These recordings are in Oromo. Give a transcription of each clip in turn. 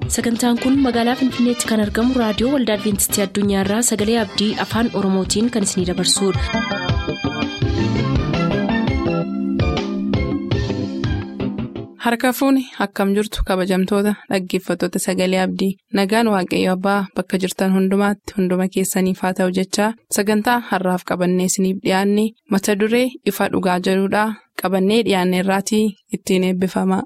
sagantaan kun magaalaa finfinneetti kan argamu raadiyoo waldaa adventistii addunyaarraa sagalee abdii afaan oromootiin kan isinidabarsudha. harka fuuni akkam jirtu kabajamtoota dhaggeeffattoota sagalee abdii nagaan waaqayyo abbaa bakka jirtan hundumaatti hunduma keessaniif haa ta'u jechaa sagantaa harraaf qabannee isiniif dhiyaanne mata duree ifa dhugaa jedhudhaa qabannee dhiyaanne irraatii ittiin eebbifama.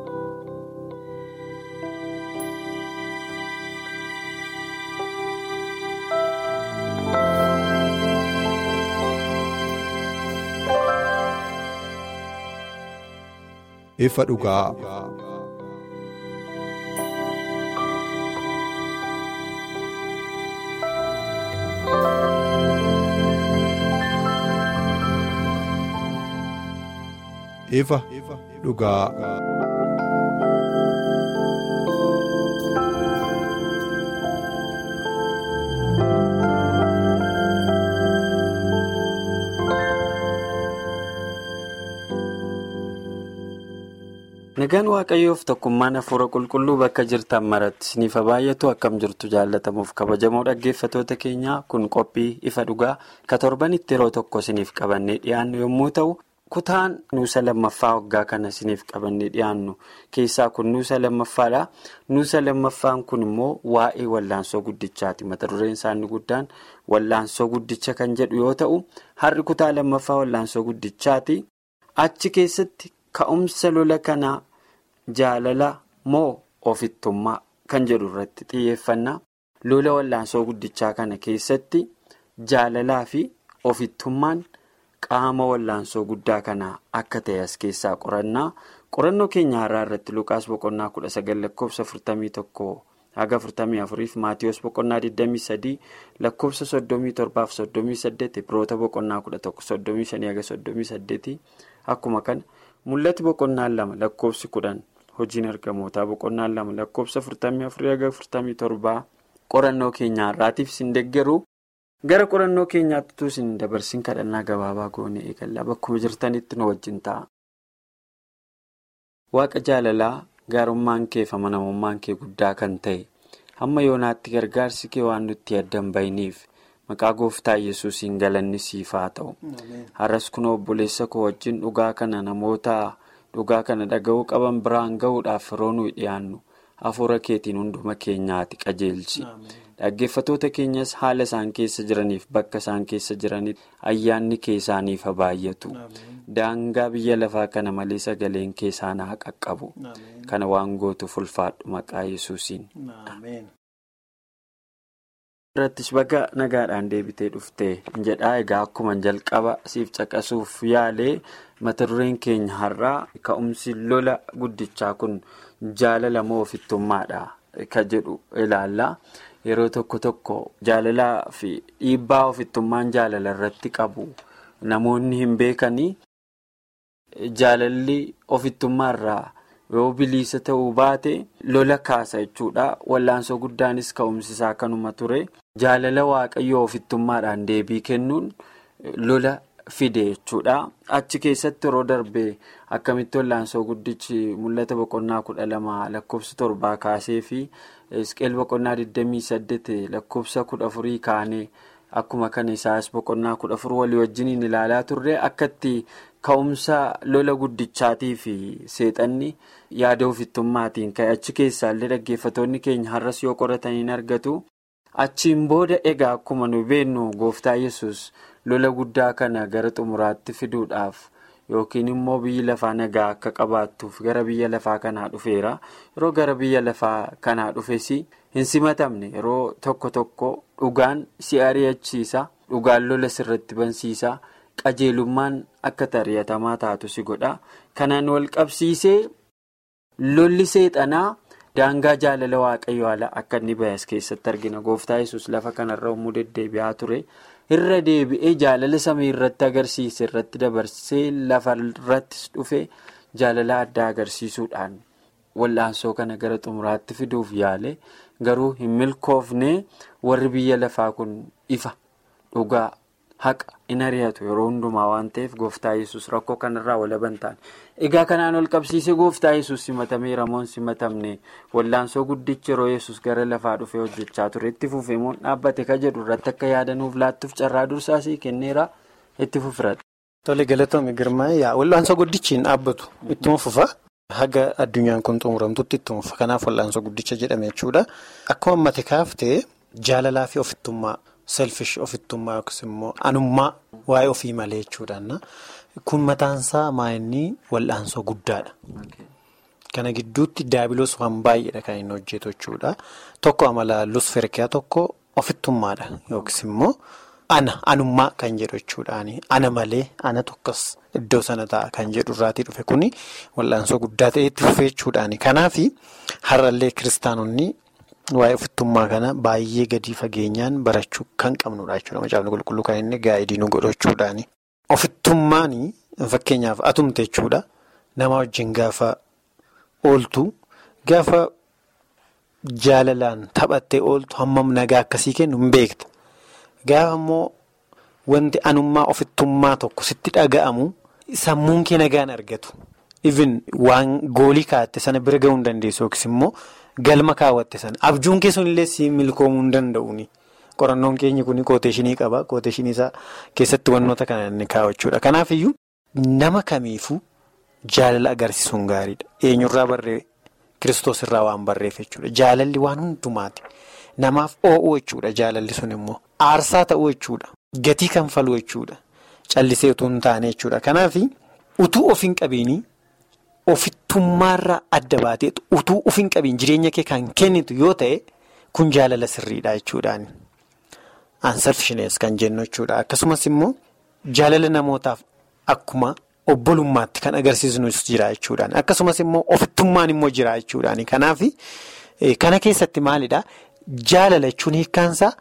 ifa dhugaa. ifa dhugaa. nagaan waaqayyoof tokkummaan hafuura qulqulluu bakka jirtan maratti isiniif baay'atu akkam jirtu jaallatamuuf kabajamoo dhaggeeffatoota keenyaa kun qophii ifa dhugaa ka torbanitti yeroo tokko isiniif qabannee dhiyaannu yommuu ta'u kutaan nuusa lammaffaa waggaa kana isiniif qabannee dhiyaannu keessaa kun nuusa lammaffaadha nuusa lammaffaan kun immoo waa'ee wallaansoo guddichaati mata dureen isaanii guddaan wallaansoo guddicha kan jedhu yoo ta'u har'i kutaa lammaffaa wallaansoo guddichaati achi keessatti ka'umsa lola kanaa. Jaalala moo ofittummaa kan jedhu irratti xiyyeeffannaa lola wallaansoo guddichaa kana keessatti jaalalaa fi ofittummaan qaama wallaansoo guddaa kanaa akka ta'e as keessaa qorannaa qorannoo keenya har'aa irratti lukaas boqonnaa kudha sagal lakkoofsa afurtamii tokko haga afurtamii afuriif maatiyoos boqonnaa digdamii sadii lakkoofsa soddomii torbaaf soddomii saddeeti biroota boqonnaa kudha tokko soddomii shanii haga soddomii saddeetii akkuma kana mul'ati boqonnaan lama lakkoofsi kudhan. hojiin ergamootaa boqonnaan lama lakkoofsa afurtamii afurii haga afurtamii torbaa qorannoo keenya har'aatiif isin deeggaru gara qorannoo keenyaatti utuu isin dabarsin kadhannaa gabaabaa goone eegallaa bakkuma jirtanitti nu wajjin ta'a. waaqa jaalalaa gaarummaan kee fi amanamummaan kee guddaa kan ta'e hamma yoonaatti gargaarsi kee waan nutti addan bahiniif maqaa gooftaa yesuusiin galanni siif haa ta'u har'as kun obboleessa koo wajjin dhugaa kana namoota. dhugaa kana dhaga'uu qaban biraan ga'uudhaaf yeroo nuyi dhiyaannu hafuura keetiin hunduma keenyaati qajeelchi dhaggeeffatoota keenyas haala isaan keessa jiraniif bakka isaan keessa jiranitti ayyaanni kee isaaniif baay'atu daangaa biyya lafaa kana malee sagaleen kee isaan haa qaqqabu kana waan gootuuf ulfaadhu maqaa yesuusiin. irrattis bakka nagaadhaan deebitee dhuftee jedhaa egaa akkuma jalqaba siif caqasuuf yaalee mata dureen keenya har'aa ka'umsi lola guddichaa kun jaalala moo ofittummaadha ka jedhu ilaalla yeroo tokko tokko jaalalaa fi dhiibbaa ofittummaan jaalala irratti qabu namoonni hin beekanii jaalalli ofittummaa irraa. yoo bilisa ta'uu baate lola kaasa jechuudha wallaansoo guddaanis ka'umsisaa kanuma ture jaalala waaqayyoo ofittummaadhaan deebii kennuun lola fide jechuudha achi keessatti yeroo darbee akkamitti wallaansoo guddichi mul'ata boqonnaa kudha lama lakkoofsa torbaa kaasee fi isqeel boqonnaa 28 lakkoofsa kudha afurii kaanee akkuma kana isaas boqonnaa kudha afur walii wajjiniin ilaalaa turre akkatti. Ka'umsa lola guddichaatii fi seexanni yaada ofittummaatiin ka'e achi keessaallee dhaggeeffatoonni keenya har'as yoo qorataniin argatu achiin booda egaa akkuma nu beennu gooftaa yesus lola guddaa kana gara xumuraatti fiduudhaaf yookiin immoo biyyi lafaa nagaa akka qabaattuuf gara biyya lafaa kanaa dhufeera yeroo gara biyya lafaa kanaa dhufes hin simatamne yeroo tokko tokko dhugaan si ari'achiisa dhugaan lola sirratti bansiisa. qajeelummaan akka ari'atamaa taatu si godha kanaan wal qabsiisee lolli seexanaa daangaa jaalala waaqayyoo ala akka inni bayas keessatti argina gooftaa yesus lafa kanarra yommuu deddeebi'aa ture irra deebi'ee jaalala samii irratti agarsiise irratti dabarsee lafa irrattis dhufe jaalala addaa agarsiisuudhaan wallaansoo kana gara xumuraatti fiduuf yaale garuu hin milkoofne warri biyya lafaa kun ifa dhugaa. haqa in ari'atu yeroo hundumaa waan ta'eef gooftaa yesus rakkoo kanarraa walaban ta'an. Egaa kanaan ol qabsiisee gooftaa yesus simatamee ramoon simatamne wallaansoo guddichi yeroo yesus gara lafaa dhufee hojjechaa ture itti fufee moo dhaabbate ka jedhu irratti akka yaadanuuf laattuuf carraa dursaasii kenneera itti fufiradha. Tole galatoomii girmaa yaa wallaansoo guddichi hin dhaabbatu ittuma fufa haga addunyaan kun xumuramtutti ittuma fufa kanaaf wallaansoo guddicha jedhame jechuudha akkuma ammate kaaftee jaalalaa fi ofittummaa selfish ofittummaa yookiis immoo anummaa waa'ee ofii malee jechuudha kun mataansaa maa'inni wallaansoo guddaadha. Kana gidduutti daabiloos waan baay'eedha kan inni hojjetu jechuudha tokko amala lusferkiyaa tokko ofittummaadha yookiis immoo. Ana anummaa kan jedhu jechuudhaani ana malee ana tokkos iddoo sana ta'a kan jedhu irraatii dhufe kuni wal'aansoo guddaa ta'e itti fufee jechuudhaani. Kanaaf har'allee kiristaanonni waa'ee ofittummaa kana baay'ee gadi fageenyaan barachuu kan qabnudha jechuudha. Macaafni qulqulluu kan inni gaa'idii nu godhu jechuudhaani. Ofittummaan fakkeenyaaf atumte jechuudha. Nama wajjin gaafa ooltu gaafa jaalalaan taphattee ooltu hammam nagaa akkasii kennu hin beekta. Gaafa immoo wanti anummaa ofittummaa tokko sitti dhaga'amu sammuun kee nagaan argatu. Even waan goolii kaa'atte sana bira gahuu hin dandeessu yookiis immoo galma kaawwatte sana abjuun kee sunillee si milkoomuu hin danda'uuni. Qorannoon keenya kun kooteeshinii qaba. Kooteeshinii isaa keessatti wantoota kana inni kaawwachuudha. Kanaaf iyyuu nama kamiifuu jaalala agarsiisuun gaariidha. Eenyurraa barree kiristoos irraa waan barreef jechuudha. Jaalalli waan hundumaati. Namaaf oo'uu jechuudha jaalalli sun immoo. Aarsaa ta'uu jechuudha. Gatii kanfaluu jechuudha. Callisee utuu hin taane jechuudha. Kanaaf utuu of hin qabiin ofittummaarraa adda baatee utuu of hin qabiin jireenya kee kan kennitu yoo ta'e kun jaalala sirriidha jechuudhaani. Anselfishinees kan jennu jechuudha. Akkasumas immoo jaalala namootaaf akkuma obbolummaatti kan agarsiisnus jira jechuudhaani. Akkasumas immoo ofittummaan immoo jira jechuudhaani. Kanaaf kana keessatti maalidhaa? Jaalala jechuun hiikkaansaa.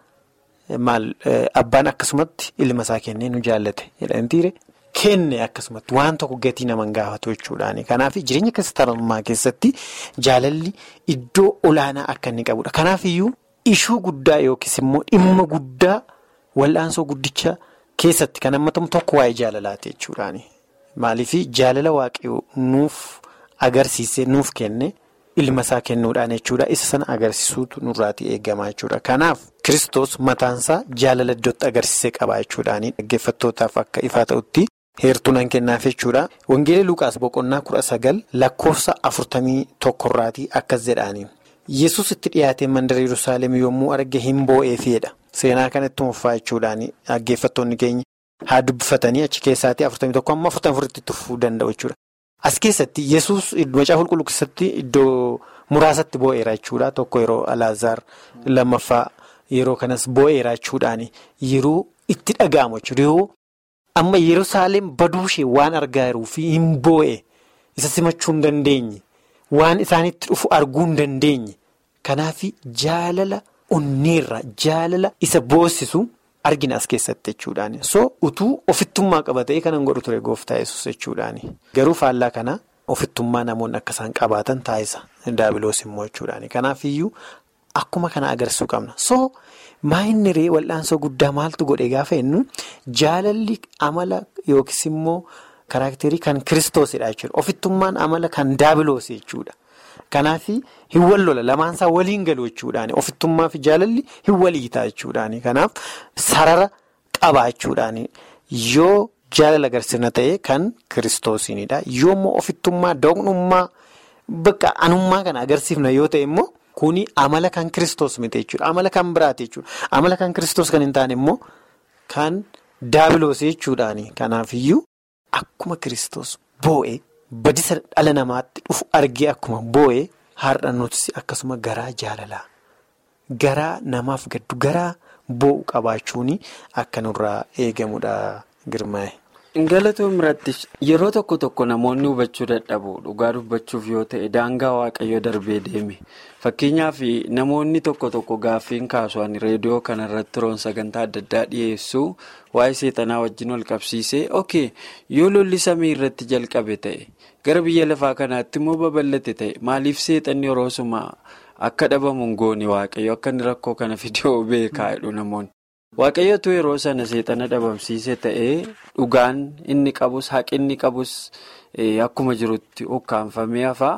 Maal abbaan akkasumatti ilma isaa kennee nu jaallate jedhamtiire kenne akkasumatti waan tokko gatii nama gaafatu jechuudhaani. Kanaaf jireenya kiristaanummaa keessatti jaalalli iddoo olaanaa akka inni qabudha. Kanaaf iyyuu ishuu guddaa yookiis immoo dhimma guddaa wal'aansoo guddicha keessatti kan hammatamu tokko waa'ee jaalalaati jechuudhaani. Maaliif jaalala waaqayyoo nuuf agarsiisee nuuf kenne. ilma isaa kennuudhaan jechuudha isa sana agarsiisuutu nurraatii eegamaa jechuudha kanaaf kiristoos mataansaa jaalala iddootti agarsiisee qabaa jechuudhaani dhaggeeffattootaaf akka ifaa ta'utti heertuu nan kennaaf jechuudha wangeela lukaas boqonnaa kudha sagal lakkoofsa afurtamii tokkorraatii akkas jedhaani yesus itti dhiyaatee mandara yerusaalem yommuu arge hin boo'eefidha seenaa kanatti muffaa jechuudhaani dhaggeeffattoonni keenya haa dubbifatanii achi keessaatii afurtamii tokko amma afurtamii afuritti tufuu danda'u jechuudha. As keessatti yesus macaafa qulqulluu keessatti iddoo muraasatti boo'eera jechuudha. Tokko yeroo Alaazaar lammaffaa yeroo kanas boo'eera jechuudhaani yeroo itti dhaga'amu jechuudha. Yeroo amma Yerusaalem baduushee waan argaa jiruu fi hin boo'e isa simachuu hin dandeenye waan isaanitti dhufu arguu hin dandeenye kanaaf jaalala onneerra jaalala isa boossisu. Argina as keessatti jechuudhaani. So utuu ofittummaa qabatee kanan godhu ture gooftaa yesus jechuudhaani. Garuu faallaa kana ofittummaa namoonni akka isaan qabaatan taasisa. Daabiloos immoo jechuudhaani. Kanaaf iyyuu akkuma kana agarsiisuu qabna. So maayinni ree wal'aansoo guddaa maaltu godhe gaafa jennu jaalalli amala yookiis immoo karaakterii kan kiristoosidha jechuudha. Ofittummaan amala kan daabiloos jechuudha. Kanaaf hin wallola lamaansaa waliin galu jechuudhaani ofittummaa fi jaalalli hin waliitaa jechuudhaani kanaaf sarara qabaa jechuudhaani yoo jaalala agarsiifna ta'e kan kiristoosiinidha yoo immoo ofittummaa doqnummaa bakka anummaa kana agarsiifna yoo ta'e immoo kuni amala kan kiristoos miti jechuudha amala kan biraati jechuudha amala kan kiristoos kan hin taane immoo kan daabiloos jechuudhaani kanaaf iyyuu akkuma kiristoos boo'e. Badisa dhala namaatti dhufu argee akkuma boo'ee har'a nuti akkasuma garaa jaalalaa garaa namaaf gaddu garaa boo'u qabaachuun akka nurraa eegamudha girmaa'e. Galatoon biratti yeroo tokko tokko namoonni hubachuu dadhabu dhugaa dubbachuuf yoo ta'e daangaa waaqayyoo darbee deeme fakkeenyaaf namoonni tokko tokko gaaffiin kaasuun reediyoo kanarratti roon sagantaa adda addaa dhiyeessu waa'ee seexanaa wajjin wal qabsiisee ok yoo lolli samii irratti jalqabe ta'e gara biyya lafaa kanaatti immoo babal'ate ta'e maaliif seexanni yeroo suma akka dhabamu goone waaqayyo akka inni rakkoo kana fidee beekaa jedhu namoonni. waaqayyotu yeroo sana seexana dhabamsiise ta'ee dhugaan inni qabus haqi inni qabus akkuma jirutti ukkaanfamee hafaa.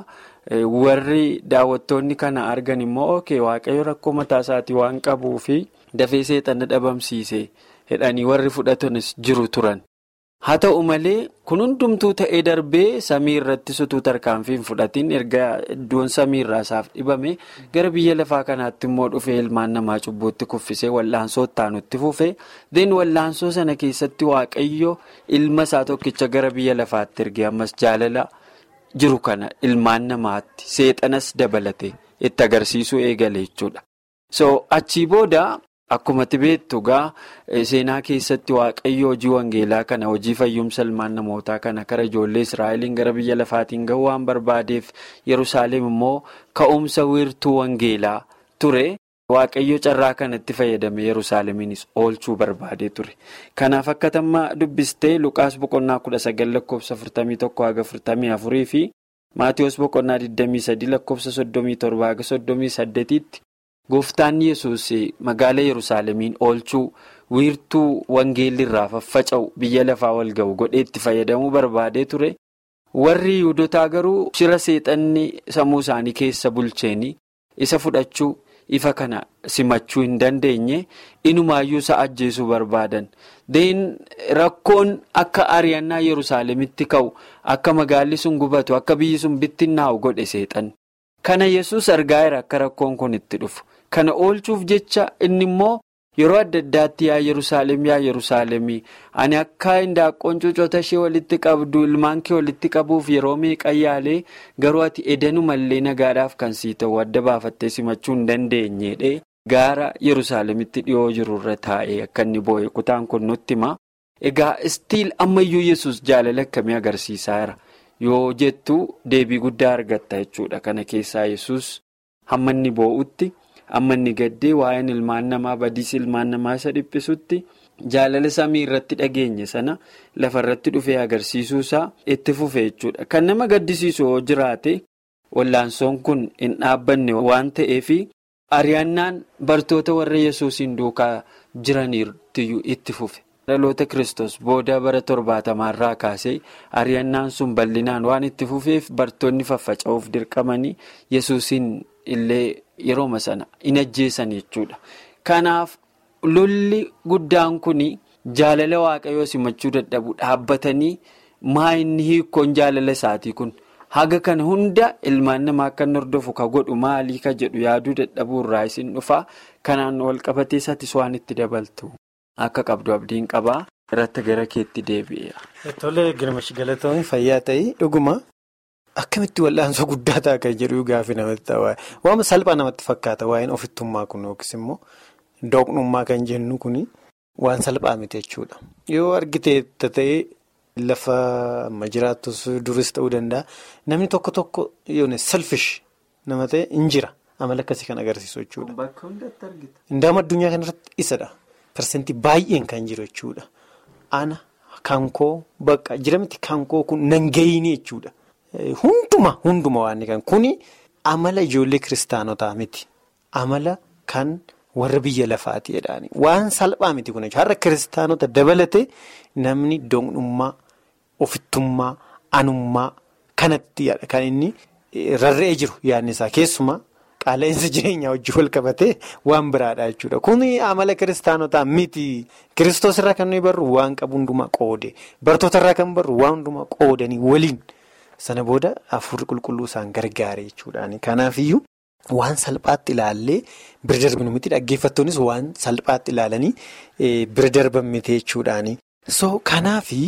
warri daawwattoonni kana argan immoo ok waaqayyo rakkoo mataa isaatii waan qabuu fi dafee seexana dhabamsiise jedhanii warri fudhatanis jiru turan haa ta'u malee kun hundumtuu ta'ee darbee samii irratti sutuu tarkaanfii hin fudhatiin erga iddoon samii irraa isaaf dhibame gara biyya lafaa kanaatti immoo dhufee ilmaan namaa cubbuutti kuffisee wal'aansoo ittaanutti fufee deen wal'aansoo sana keessatti waaqayyo ilma isaa tokkicha gara biyya lafaatti ergee ammas jaalala. jiru kana ilmaan namaatti seexanas dabalate itti agarsiisuu eegale jechuudha. so achii booda akkuma beektu gaa seenaa keessatti waaqayyo hojii wangeelaa kana hojii fayyumsa ilmaan namootaa kana kara ijoollee israa'eliin gara biyya lafaatiin gahuu waan barbaadeef yerusaalem immoo ka'umsa wiirtuu wangeelaa ture. Waaqayyo carraa kanatti fayyadame Yerusaalemiinis oolchuu barbaadee ture. Kanaaf akka tamma dubbistee Luqaas boqonnaa kudha sagal lakkoofsa afurtamii tokko haga afurtamii afurii fi Maatiyoos boqonnaa digdamii sadii lakkoofsa soddomii torba haga soddomii saddeetiitti gooftaan Yesuus magaala Yerusaalemiin oolchuu wiirtuu wangeelli irraa faffaca'u biyya lafaa wal ga'u godhee itti fayyadamuu barbaadee ture. Warri Yihudotaa garuu shira seexanni sammuu isaanii keessa bulcheeni isa fudhachuu. ifa kana simachuu hin dandeenye inumaayyuu isa ajjeesuu barbaadan deen rakkoon akka ari'annaa yerusaalemitti ka'u akka magaalli sun gubatu akka biyyi sun bittinnaa'u godhe seexan kana yesus argaa jira akka rakkoon kun itti dhufu kana oolchuuf jecha inni immoo yeroo adda addaatti yaa yerusaalem yaa yerusaalemii ani akka hindaaqqoon cuucota ishee walitti qabdu ilmaan kee walitti qabuuf yeroo meeqa yaalee garuu ati edanumallee nagaadhaaf kan sii ta'u adda baafattee simachuu hin dandeenyedhe gaara yerusaalemitti dhiyoo jirurra taa'ee akka inni boo'e kutaan kun nutti hima egaa istiil ammayyuu yesus jaalala akkamii agarsiisaa jira yoo jettu deebii guddaa argatta jechuudha kana keessaa yesus hamma inni boo'utti. amma inni gaddee waa'een ilmaan namaa badiis ilmaan namaa isa dhiphisutti jaalala samii irratti dhageenye sana lafa irratti dhufee agarsiisuusaa itti fufe jechuudha kan nama gaddisiisu yoo jiraate wallaansoon kun hin dhaabbanne waan ta'eef ari'annaan bartoota warra yesuusiin duukaa jiraniirtiyyuu itti fufe dhaloota kristos booda bara torbaatamaarraa kaasee ari'annaan sun bal'inaan waan itti fufeef bartoonni faffaca'uuf dirqamanii yesuusiin illee. Yerooma sana in ajjeesan jechuudha. Kanaaf lolli guddaan kun jaalala waaqayyoo simachuu dadhabu dhaabbatanii maa inni hiikkoon jaalala isaatii kun haga kana hunda ilmaan namaa akka inni hordofu ka godhu maalii ka jedhu yaaduu dadhabuu irraa isin dhufaa kanaan wal qabatee isaatis waan itti dabaltu akka qabdu abdiin qabaa irratti gara keetti deebi'a. Tole girmash galatoon fayyaa ta'ii dhuguma. Akkamitti wal'aansoo guddaa ta'a kan jedhu gaaffii namatti ta'a. Waan salphaa namatti fakkaata waa'een ofittummaa kun yookiis immoo doqnummaa kan jennu kun waan salphaa miti jechuudha. Yoo argite ta'ee lafa amma jiraattus duris ta'uu danda'a. Namni tokko tokko yoon selfish nama ta'e hin jira. Amala akkasii kan agarsiisu jechuudha. Bakka hundatti argita. Indaama addunyaa kanarratti isadha. Parsentii baay'een kan jiru jechuudha. Ana kankoo bakka jira miti kankoo kun nan gahiini jechuudha. Hunduma hunduma waan kan kuni amala ijoollee kiristaanotaa miti amala kan warra biyya lafaati jedhaani waan salphaa miti kun har'a kiristaanota dabalate namni doqnummaa ofittummaa anummaa kanatti kan inni rarra'ee jiru yaadni isaa keessumaa qaala'insa jireenyaa wajjin wal qabatee waan biraadha jechuudha kuni amala kiristaanotaa miti kiristoos irraa kan nuyi barru waan qabu hundumaa qoode bartoota irraa kan barru waan hundumaa qoodanii waliin. Sana booda hafuurri qulqulluu isaan gargaare jechuudhaani. Kanaafiyyuu waan salphaatti ilaallee bira darbinu miti dhaggeeffattoonnis waan salphaatti ilaalanii bira darban miti jechuudhaani. So kanaafi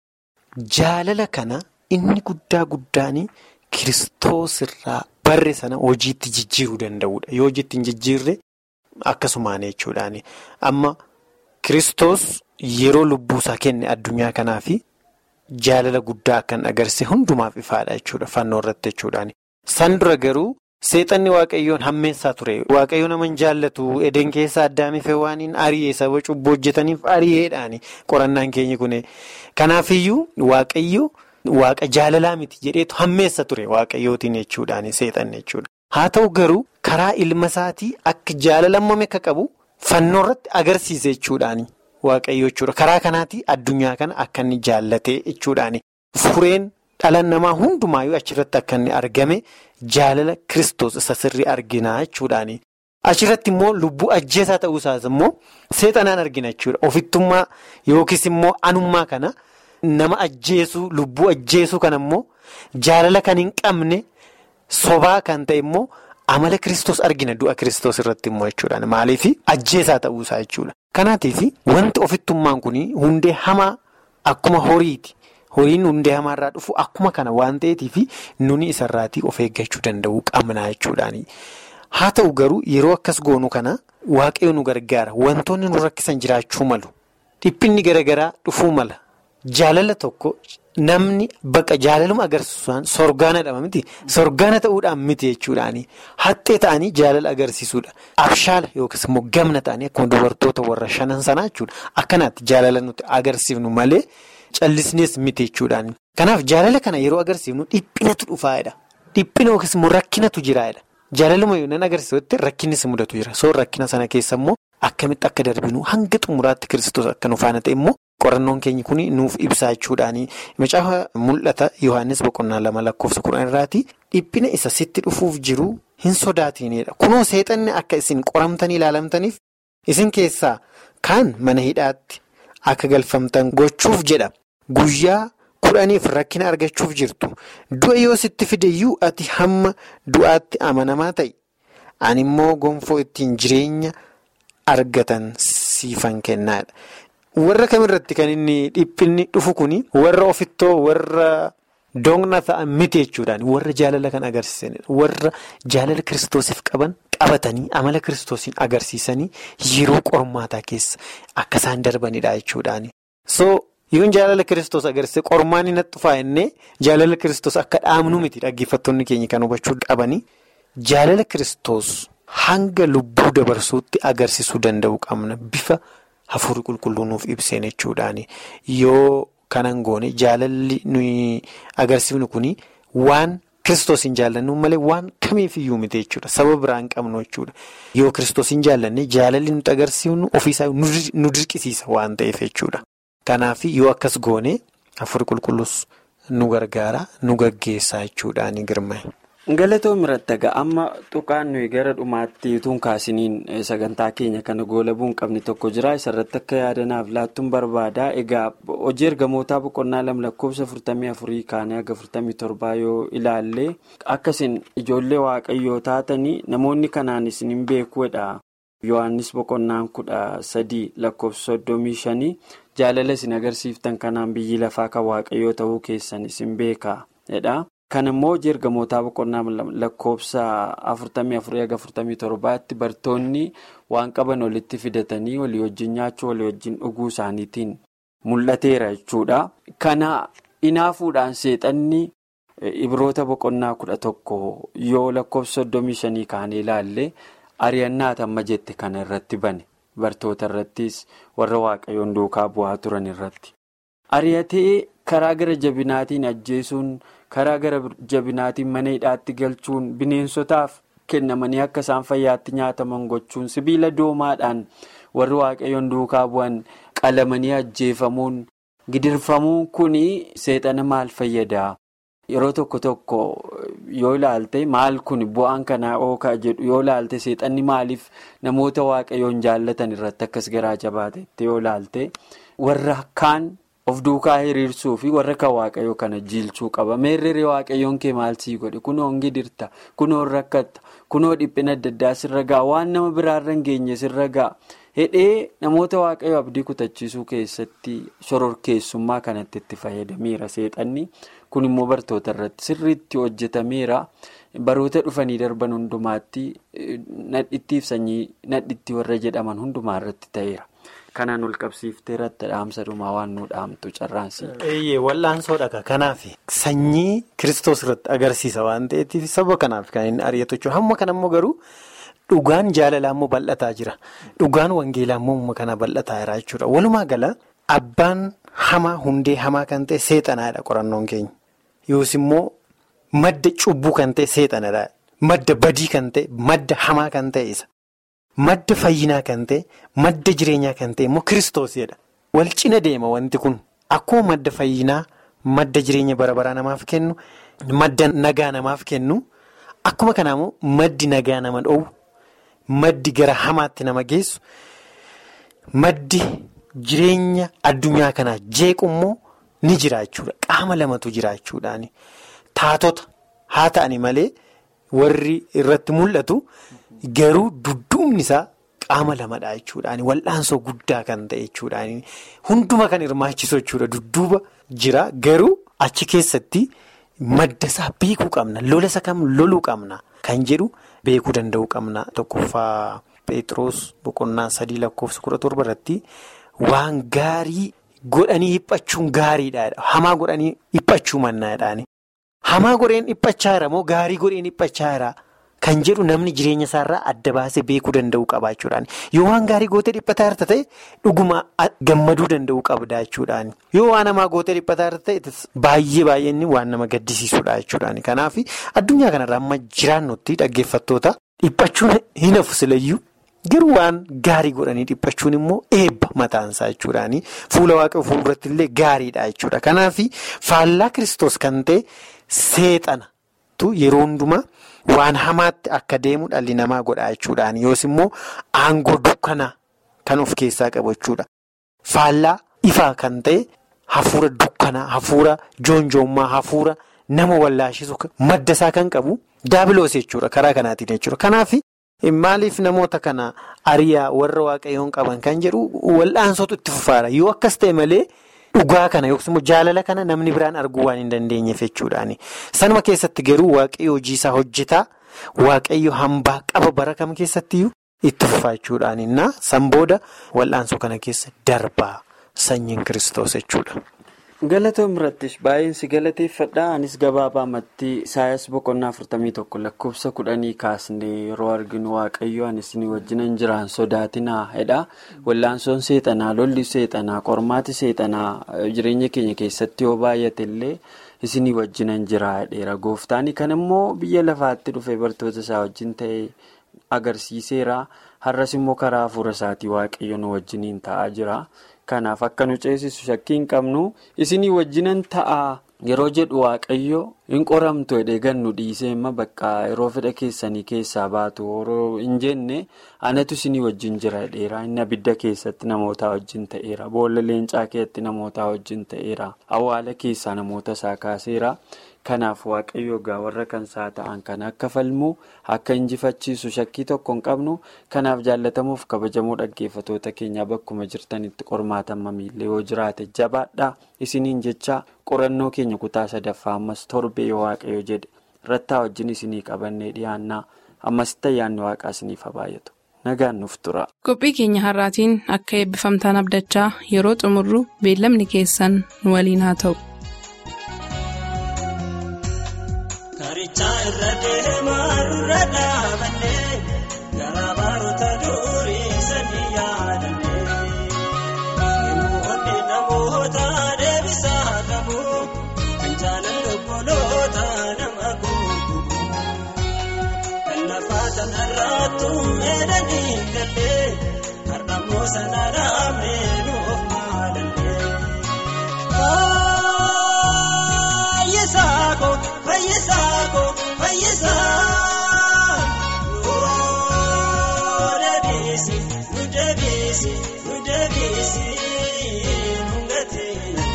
jaalala kana inni guddaa guddaani kiristoos irraa barre sana hojiitti jijjiiruu danda'udha. Yoo hojiitti hin jijjiirre akkasumaan jechuudhaani. Amma kiristoos yeroo lubbuusaa kenne addunyaa kanaafi. Jaalala guddaa kan agarsiise hundumaaf ifaadha jechuudha fannoo irratti jechuudhaani. San dura garuu seexanni waaqayyoon hammeessaa ture. Waaqayyo nama hin jaallatu edeen keessa addaamiif waaniin ari'ee saba cubbuu hojjetaniif ari'eedhaani qorannaan keenya kun. Kanaafiyyuu waaqayyo waaqa jaalalaa miti jedheetu hammeessa ture waaqayyootiin jechuudhaani seexanni jechuudha. Haa ta'u garuu karaa ilma isaatii akka jaalala hammame akka qabu fannoo irratti agarsiise jechuudhaani waaqayyo jechuudha. Karaa kanaatti addunyaa kana akka inni jaallatee jechuudhaani. Fureen dhala namaa hundumaayyuu achirratti akka inni argame jaalala kiristoos isa sirrii argina jechuudhaani. Achirratti immoo lubbuu ajjeesaa ta'uusaas immoo seexanaan argina jechuudha. Ofittummaa yookiis immoo anummaa kana nama ajjeesuu lubbuu ajjeesuu kana immoo jaalala kan hin qabne sobaa kan ta'e immoo amala kiristoos argina du'a kiristoos irratti immoo jechuudha. Maaliif ajjeesaa ta'uusaa jechuudha. Kanaatiif wanti ofittummaan kun hundee hamaa akkuma horiiti. Horiin hundee hamaarraa dhufu akkuma kana waan ta'eetiif nuni isarraatii of eeggachuu danda'uu qabna jechuudhaani. Haa ta'u garuu yeroo akkas goonu kana waaqayyo nu gargaara. Wantoonni nu rakkisan jiraachuu malu. Dhiphinni garaagaraa dhufuu mala. Jaalala tokko namni bakka jaalaluma agarsiisuudhaan sorgaana dha miti. Sorgaana ta'uudhaan miti jechuudhaani. Haxxee ta'anii jaalala agarsiisuudha. Abshaala yookiis immoo gamna ta'anii akkuma dubartoota warra shanan sanaa jechuudha. Akkanaatti jaalala nuti agarsiifnu malee callisnees miti jechuudhaani. Kanaaf jaalala kana yeroo agarsiifnu dhiphinatu dhufaadha. Dhiphina yookiis immoo rakkinatu jiraadha. Jaalaluma yoo nan agarsiisutti rakkinnis mudatu jira. Soor rakkina sana keessa immoo akkamitti akka darbinu hanga xumuraatti kiristoos akka nu faana ta'e immoo qorannoon keenya kun nuuf ibsaa jechuudhaani. Macaafa mul'ata Yohaannis boqonnaa lama lakkoofsa kudhan irraati dhiphina isa sitti dhufuuf jiru hin sodaatinidha. Kunoo seexanni akka isin qoramtanii ilaalamtaniif isin keessaa kaan mana hidhaatti akka galfamtan gochuuf jedha. Guyyaa kudhaniif rakkina argachuuf jirtu. Du'a yoo sitti fideyyuu ati hamma du'aatti amanamaa ta'i. Ani immoo gonfoo ittiin jireenya argatan siifan kennaadha. Warra kamirratti kan inni dhiphinni dhufu kuni warra ofittoo warra doonaa ta'an miti jechuudhaan warra jaalala kan agarsiisanidha. Warra jaalala kiristoosiif qaban qabatanii amala kiristoosiin agarsiisanii yeroo qormaataa keessa akka isaan darbanidha jechuudhaani. So yoon jaalala kiristoos agarsiise qormaan inni dhufaa innee jaalala kiristoos akka dhaabnu miti dhaggeeffattoonni keenya kan hubachuu qabanii jaalala kiristoos hanga lubbuu dabarsuutti agarsiisuu danda'u qabna bifa. Hafuurri qulqulluu nuuf ibseen jechuudhaani yoo kanan goone jaalalli nuyi agarsiifnu kuni waan kiristoos hin jaallannu malee waan kamiifiyyuu miti jechuudha saba biraa hin qabnu jechuudha yoo kiristoos hin jaallanne jaalalli nuti agarsiifnu ofiisaa nu dirqisiisa waan ta'eef jechuudha. Kanaaf yoo akkas goone hafuurri qulqulluus nu gargaara nu gaggeessaa jechuudhaani girma. Galatoo miratti amma tuqaan nuyi gara dhumaatti utuun kaasiniin sagantaa keenya kana goolabuu hin qabne tokko jira isarratti akka yaadanaaf laattuun barbaada egaa hojii ergamootaa boqonnaa lama lakkoofsa afurtamii afurii kaanee haga afurtamii torbaa yoo ilaalle akkasiin ijoollee waaqayyoo taatanii namoonni kanaan isin hin beekuudha yohannis boqonnaan kudha sadii lakkoofsa soddomii shanii jaalala isin agarsiiftan kanaan biyyi lafaa kan waaqayyoo ta'uu keessan isin beeka jedha. Kan immoo hojii ergamootaa boqonnaa lakkoofsa afurtamii afurii haga afurtamii torbaatti bartoonni waan qaban walitti fidatanii walii wajjin nyaachuu walii wajjin dhuguu isaaniitiin mul'ateera jechuudha. Kana inaafuudhaan seexanni ibroota boqonnaa kudha tokko yoo lakkoofsa soddomii shanii kaanee ilaalle ari'annaa amma jette kana irratti bane bartoota irrattis warra waaqayyoon duukaa bu'aa turan irratti. Ari'atee karaa gara jabinaatiin ajjeesuun. karaa gara jabinaatiin mana hidhaatti galchuun bineensotaaf kennamanii akka isaan fayyaatti nyaataman gochuun sibiila doomaadhaan warri waaqayyoon duukaa bu'an qalamanii ajjeefamuun gidirfamuun kun seexana maal fayyadaa yeroo tokko tokko yoo ilaalte maal kun bu'aan kanaa ookaa jedhu yoo ilaalte seexanni maaliif namoota waaqayyoon jaallatan irratti akkas garaa jabaatetti yoo ilaalte warra kaan. of duukaa hiriirsuu fi warra kan waaqayyoo kana jiilchuu qaba meerree waaqayyoon kee maal sii godhe kunoo gidirta kunoo rakkatta kunoo dhiphina adda addaa sirra ga'a waan nama biraarra hin geenye sirra ga'a hidhee namoota waaqayyoo abdii kutachiisuu keessatti shororkeessummaa kanatti itti fayyadameera seexanni kun immoo bartoota irratti sirriitti hojjetameera baroota dhufanii darban hundumaatti nadhittiif sanyii nadhitti warra jedhaman hundumaa irratti ta'eera. Kanaan ol qabsiiftee irratti dhaamsa dhumaa waan nu dhaamtu carraansi. Eeyyee wal'aansoodha kanaaf sanyii kiristoos irratti agarsiisa waan ta'eef saba kanaaf kan inni ari'atu jechuudha hamma kanammoo garuu dhugaan jaalalaa immoo bal'ataa jira dhugaan wangeelaa immoo kana bal'ataa jira jechuudha walumaa gala abbaan hamaa hundee hamaa kan ta'e seexanaadha qorannoon keenya yoos immoo madda cubbuu kan ta'e seexanadha madda badii kan ta'e madda hamaa kan ta'e isa madda fayyinaa kan ta'e madda jireenyaa kan ta'e immoo kiristoosidha. Wal cina deema wanti kun akkuma madda fayyinaa madda jireenya bara baraa namaaf kennu madda nagaa namaaf kennu akkuma kanaa immoo maddi nagaa nama dhoowwu maddi gara hamaatti nama geessu maddi jireenya addunyaa kanaa jeequ immoo ni jiraachuudha qaama lamatu jiraachuudhaani taatota haa ta'ani malee warri irratti mul'atu garuu dudduubni isaa. Qaama lamadha jechuudhaani wal'aansoo guddaa kan ta'e jechuudhaani hunduma kan hirmaachisu jechuudha dudduuba jira garuu achi keessatti madda isaa beekuu qabna lola isa kam loluu qabna kan jedhu beekuu danda'uu qabna tokkoffaa Pheexroos boqonnaa sadii lakkoofsa kudha torba irratti waan gaarii godhanii dhiphachuun gaariidha hamaa godhanii dhiphachuu mannaadhaani hamaa godheen dhiphachaa jira moo gaarii godheen dhiphachaa jira. Kan jedhu namni jireenya isaarraa adda baasee beekuu danda'uu qaba jechuudhaani. Yoo waan gaarii gootee dhiphataa jirta ta'e dhuguma gammaduu danda'uu qabda jechuudhaani. Yoo waan hamaa gootee dhiphataa jirta ta'e baay'ee baay'een waan nama gaddisiisudha jechuudhaani. Kanaaf addunyaa kanarraa amma jiraannutti dhaggeeffattoota dhiphachuun hin hafu silayyuu garuu waan gaarii godhanii dhiphachuun immoo eebba mataansaa jechuudhaani. Fuula waaqa fuulduratti illee gaariidha jechuudha. Kanaaf faallaa kiristoos kan ta'e seexanatu yeroo hundumaa. Waan hamaatti akka deemu dhalli namaa godha jechuudhaani yoos immoo aangoo dukkanaa kan of keessaa qabu jechuudha. Faallaa ifaa kan ta'e hafuura dukkanaa, hafuura joonjoommaa, hafuura nama wallaashisu madda isaa kan qabu daabiloos jechuudha karaa kanaatiin jechuudha. Kanaaf maaliif namoota kana ariyaa warra waaqayyoon qaban kan jedhu wal'aansootu itti fufaadha yoo akkas ta'e malee. Dhugaa kana yookiis immoo jaalala kana namni biraan arguu waan hin dandeenyeef jechuudhaani. Sanuma keessatti garuu waaqayyo hojii isaa hojjetaa waaqayyo hambaa qaba bara kam keessattiyyuu itti fufaa jechuudhaani. Na san booda wal'aansoo kana keessa darbaa sanyiin kiristoos jechuudha. Galatoon birattis baay'een si galateeffadha. Anis gabaabaamatti Isaayyaas boqonnaa afurtamii tokko lakkoofsa kudhanii kaasnee yeroo arginu waaqayyo anis ni wajjinan jiraan sodaatinaa jedha. Wal'aansoon seexanaa, lolli seexanaa, qormaati seexanaa jireenya keenya keessatti yoo baay'ate illee isinii wajjinan jira jedheera. Gooftaan kan immoo biyya lafaatti dhufee bartoota isaa wajjin ta'e agarsiiseera. Har'as immoo karaa hafuura isaatii waaqayyo nu wajjiniin ta'aa jira. Kanaaf akka nu ceesisu shakkii hin qabnu isinii wajjinan ta'a yeroo jedhu waaqayyo hin qoramtu jedhee gannu dhiisee imma bakka yeroo fedha keessanii keessaa baatu yeroo hin jenne anatu isinii wajjin jira jedheera inni abidda keessatti namoota wajjin ta'eera boolla leencaa keessatti namoota wajjin ta'eera awwaala keessaa namoota isaa kaaseera. Kanaaf waaqayyo egaa warra kan isaa ta'an kan akka falmuu akka injifachiisu shakkii tokko hin qabnu kanaaf jaallatamuuf kabajamoo dhaggeeffatoota keenyaa bakkuma jirtanitti qormaatan mamiillee yoo jiraate jabaadhaa isiniin jecha qorannoo keenya kutaa sadaffaa ammas torbee yoo waaqayyo jedhe rattaa wajjin isinii qabannee dhiyaannaa ammasitti ayyaanni waaqaa isiniif haa baay'atu nagaan nuuf tura. Qophii keenya har'aatiin akka eebbifamtaan abdachaa yeroo xumurru beellamni keessan nu waliin haa ta'u. Karichaa irra deemaa irra dhaabannee garaa baroota durii sanii yaadannee namoonni namoota deebisaa qabu kan jaalala obboloota nama guutuu kan lafaa tanarraattu meedanii gallee har'ammoo sana dhaabnee nuuf maalallee. Fayyisaako fayyisaa nuu deebiisi nu deebiisi nu deebiisi nu gateetti.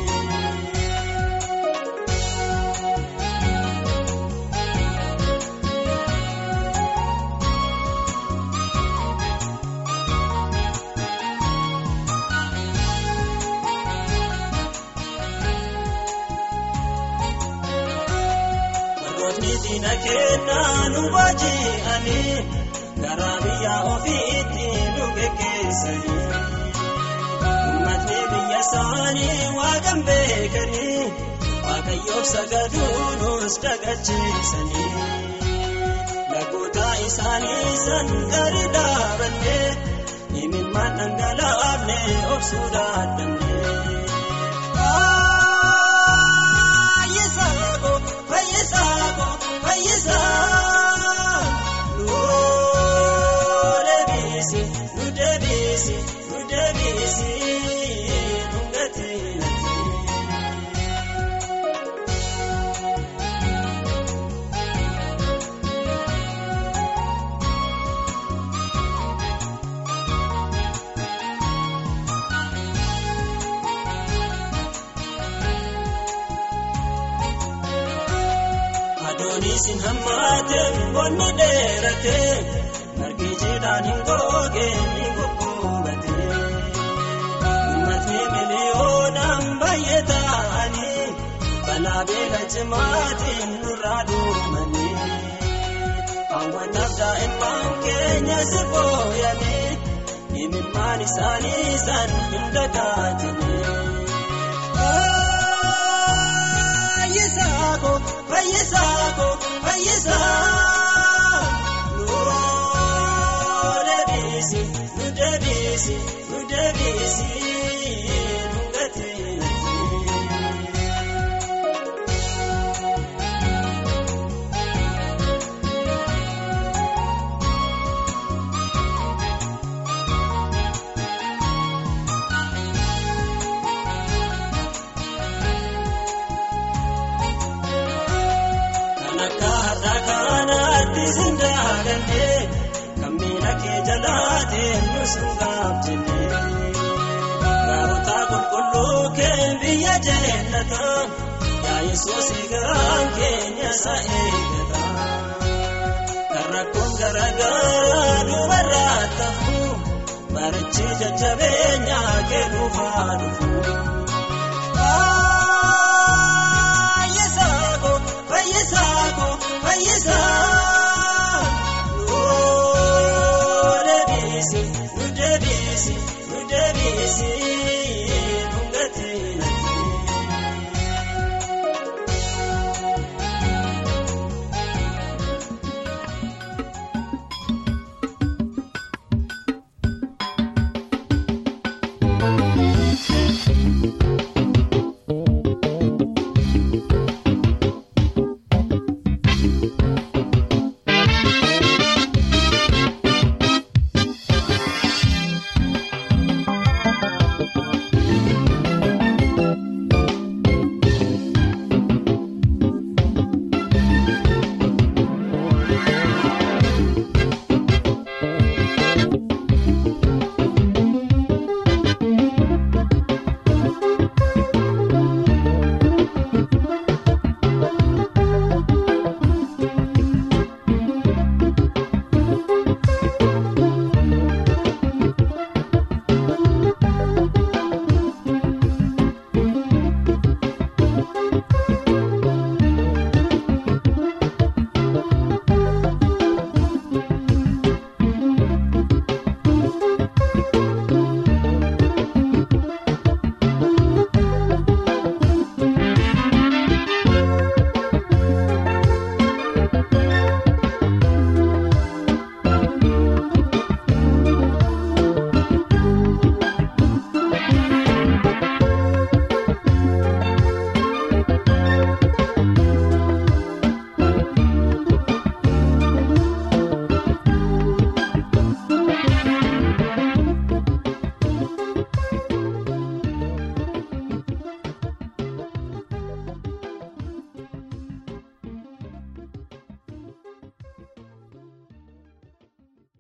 Diina kennaa nu baaji'anii garaa biyya ofiitti nu geggeessanii uummatni biyya isaanii waaqan beekanii waaqayyoof sagaduu nus dagachiisanii lagoota isaanii san gadi dhaabannee imimmaan dhangalaafne obsuu dadhabnee. Fayyisaa nuu deebiisi sammaate bonni dheerate margi jiidhaan hin googee ni gugguubate uummatni miliyoonaan baay'ee ta'anii balaa beela cimaatiin nurraa duumanii hawwataaf daa'imman keenya si booyanii imimmaan isaanii isaan hin dagaatanii. Fayyisaako fayyisaako fayyisaa nuu deebiisi nu deebiisi nu deebiisi nu gateetii. Kan akka har'a kanaatti sin daagannee kan miila kee jalaateen nu sin gaabjenne. Gaarota qulqulluu kee biyya jeenata yaa Yesuus garaan keenya isa eegata. Kan rakkoon garaagaraa dubarraa tafu barichi jajjabeenyaa kee dhufaa dhufu.